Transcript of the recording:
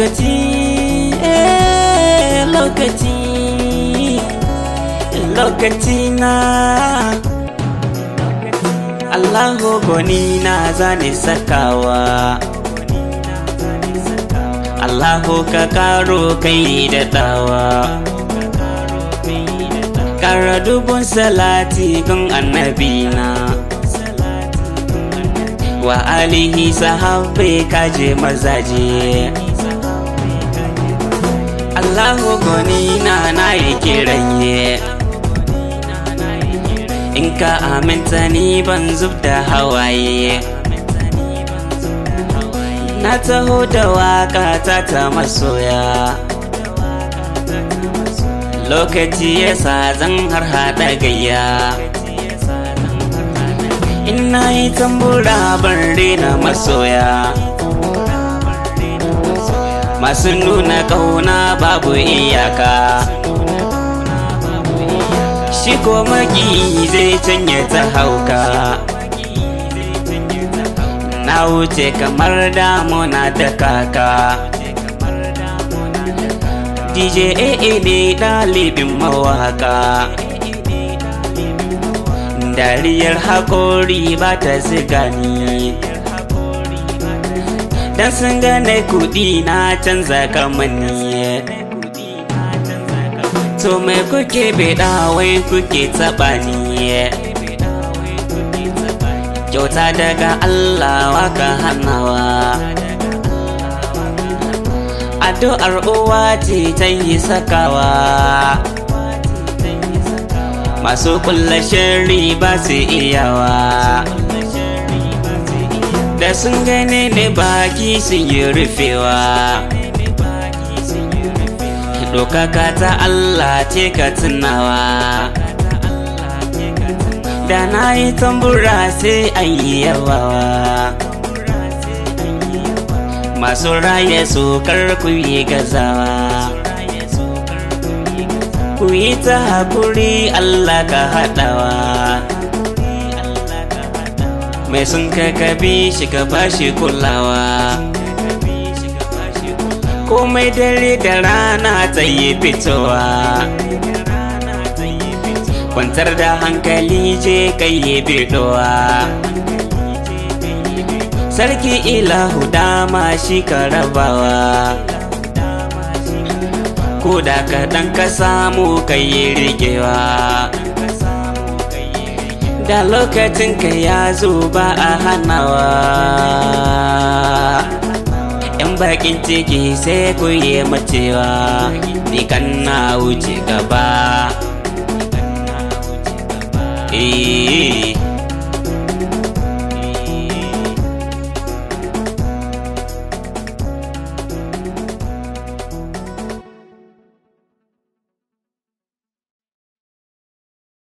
lokaci eh lokaci lokaci na Allahu goni na zane sakawa Allahu ka karo kai da dawa Kara dubun salati gun annabina Wa alihi sahabbai kaje mazaje Allahu goni na na yi kiranye In ka aminta ni ban zub da hawaye Na taho da waka ta ta masoya Lokaci yasa zan har haɗa gayya Ina yi tambura ban rena masoya Masu nuna ƙauna babu iyaka Shi ko maki zai canye ta hauka Na wuce kamar damuna da kaka DJ AA ne ɗalibin mawaka Dariyar haƙori ba ta ziga ni Dan sun gane kuɗi na canza kamani To me kuke beɗa wai kuke taɓa ni Kyauta daga Allah waka hanawa Addu'ar uwa ce ta yi sakawa Masu kulla shari ba su iyawa Da sun gane ne baki sun yi rufewa Dokaka ta Allah ce ka tunawa Da na yi tambura sai an yi yawawa Masu raye su ku yi gazawa Ku yi ta hakuri Allah ka haɗawa Mai sun kakabi shi ka bashi kulawa Komai dare da rana ta yi fitowa Kwantar da hankali je kai yi bidowa Sarki ilahu dama shi ka rabawa Ko da kaɗan ka samu ka yi rigewa Da lokacin ka ya zo ba a hanawa ‘Yan bakin ciki sai ku yi macewa Ni kan na wuce gaba Eh